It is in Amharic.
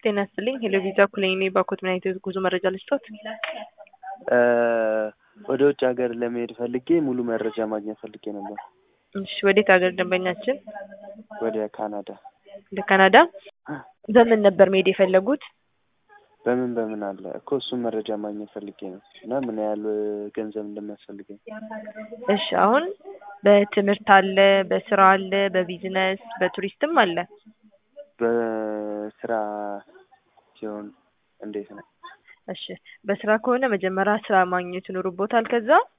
ጤና ይስጥልኝ ሄሎ ቪዛ ኩለኔ ባኮት ምን አይነት ጉዞ መረጃ ልስጦት? ወደ ውጭ ሀገር ለመሄድ ፈልጌ ሙሉ መረጃ ማግኘት ፈልጌ ነበር። እሺ ወዴት ሀገር ደንበኛችን? ወደ ካናዳ። ወደ ካናዳ በምን ነበር መሄድ የፈለጉት? በምን በምን አለ እኮ እሱን መረጃ ማግኘት ፈልጌ ነው እና ምን ያህል ገንዘብ እንደሚያስፈልገኝ። እሺ አሁን በትምህርት አለ፣ በስራ አለ፣ በቢዝነስ በቱሪስትም አለ። በስራ ሲሆን እንዴት ነው? እሺ በስራ ከሆነ መጀመሪያ ስራ ማግኘት ይኖርቦታል። ከዛ